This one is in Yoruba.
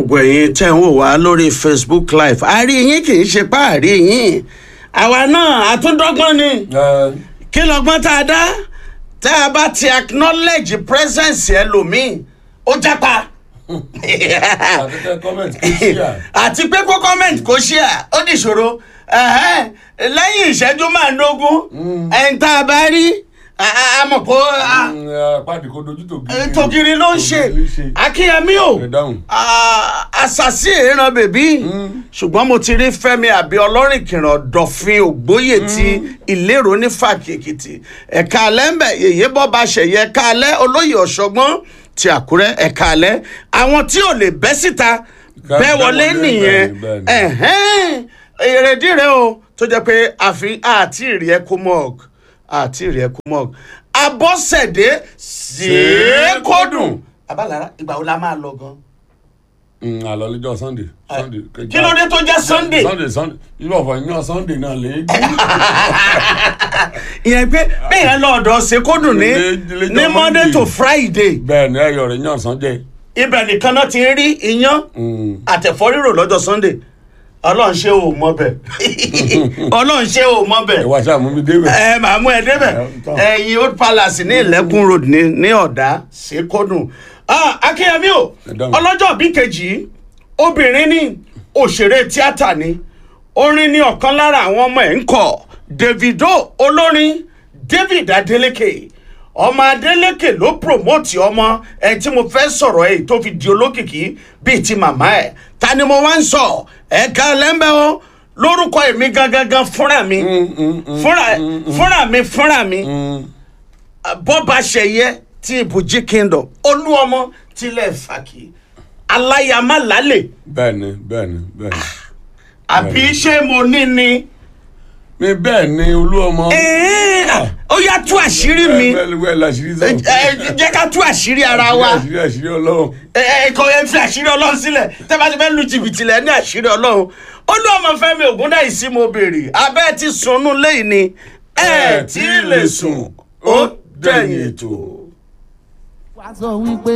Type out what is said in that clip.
gbogbo ẹ̀yin tẹ́ ń wò wá lórí facebook live a rí yín kì í ṣe pá a rí yín àwa náà àtúndọ́gbọ́n ni kí lọ́gbọ́n tá a dá tá a bá ti acknowledge presence ẹlòmíì ó jápa àtẹ̀tẹ̀ comment kò sí à. àti pé kó comment kó ṣe à ó dìṣòro ẹ̀hẹ́n, lẹ́yìn ìṣẹ́jú márùndógún ẹ̀ń tá a bá rí a- a a mọ̀ kó a- pàdé kò dojú tó tògiri ló ń ṣe akínyẹmí o Ẹ dáhùn. Ah, àṣàṣì ìran bèbí ṣùgbọ́n mo ti rí fẹ́mi àbí ọlọ́rìn kìràn dọ̀fin ògbóyè ti ìlérò ní fàkìkìtì ẹ̀ka alẹ́ ń bẹ̀ yèyé bọ́ba ṣẹ̀yẹ ẹ̀ka alẹ́ olóyè ọ̀ṣọ́gbọ́n ti àkúrẹ́ ẹ̀ka alẹ́ àwọn tí ò lè bẹ́ síta Ká- bẹ́ bẹ́ wọlé wọlé, nìyẹn bẹ́ẹ̀ ni, bẹ́ẹ̀ ni. ẹ̀hẹ́n, èrèdí rẹ o tó jẹ́ pé àfi àti ìrì ẹ̀kú mọ́ọ̀gù àti ìrì ẹ̀kú mọ́ọ̀gù abọ́sẹ̀dé ṣèékódùn abalara ìgbà wo la máa lọ gan. àlọ́ lọ́jọ́ sunday. sunday kí ló dé tó jẹ́ sunday. sunday sunday irú ọ̀fọ̀ ìyàn sunday náà lè ìyẹn pé bẹ́ẹ̀ yẹn lọ ọ̀dọ̀ ṣèkódùn ní Lé- lé- ní lé- monday Monday. to friday bẹ́ẹ̀ ni ẹ̀yọ̀ rẹ̀ yàn sunday. ibẹ̀ nìkan náà ti ń rí iyán àtẹ̀fọ́ rírò lọ́jọ́ sunday ọlọ́run ṣé o mọ bẹ̀ ọlọ́run ṣé o mọ bẹ̀ ẹ wá sáà mú mi débẹ̀. ẹ màá mú ẹ débẹ̀ Ẹ, tán. ẹ̀yin old palace ní ilẹ̀kùn road ní ní ọ̀dà ṣèkódùn Ah, akínyẹmí o Ẹ dáhùn. ọlọ́jọ́ bí kejì obìnrin ní òṣèré tíátà ni orin ní ọ̀kan lára àwọn ọmọ ẹ̀ ń kọ davido olórin david adeleke ọmọ adeleke ló promote ọmọ ẹ tí mo fẹ́ sọ̀rọ̀ ẹ̀ tó fi di olókìkí bíi ti màmá ẹ̀ ta ni mo wá ń sọ ẹ̀ka lẹ́mbẹ́ o lórúkọ èmi gangan fúnra mi fúnra fúnra mi fúnra mi bọ́ba ṣẹyẹ ti ibùjí kingdom olúọmọ tilẹ̀ fàkì aláyàmá lálẹ́ bẹ́ẹ̀ ni bẹ́ẹ̀ ni bẹ́ẹ̀ ni. àbí ṣé mo ní ni. mi bẹ́ẹ̀ ni olú ọmọ. Ẹ̀ẹ́, ó yá tú àṣírí mi bẹ́ẹ̀ ni bẹ́ẹ̀ làṣírí sọ. Ẹ- ẹ, jẹ́ ká tú àṣírí ara wa àṣírí àṣírí ọlọ́run. ẹ ẹ kò ẹ fi àṣírí ọlọ́run sílẹ̀ tẹ́ bá ti fẹ́ lu jìbìtì lẹ̀ ní àṣírí ọlọ́run olúọmọ fẹ́mi ògúndáìsí mo béèrè abẹ́ ti sunú lẹ́yìn ni ẹ tí ì lè sùn ó dẹ̀yìn ètò. wàá sọ wípé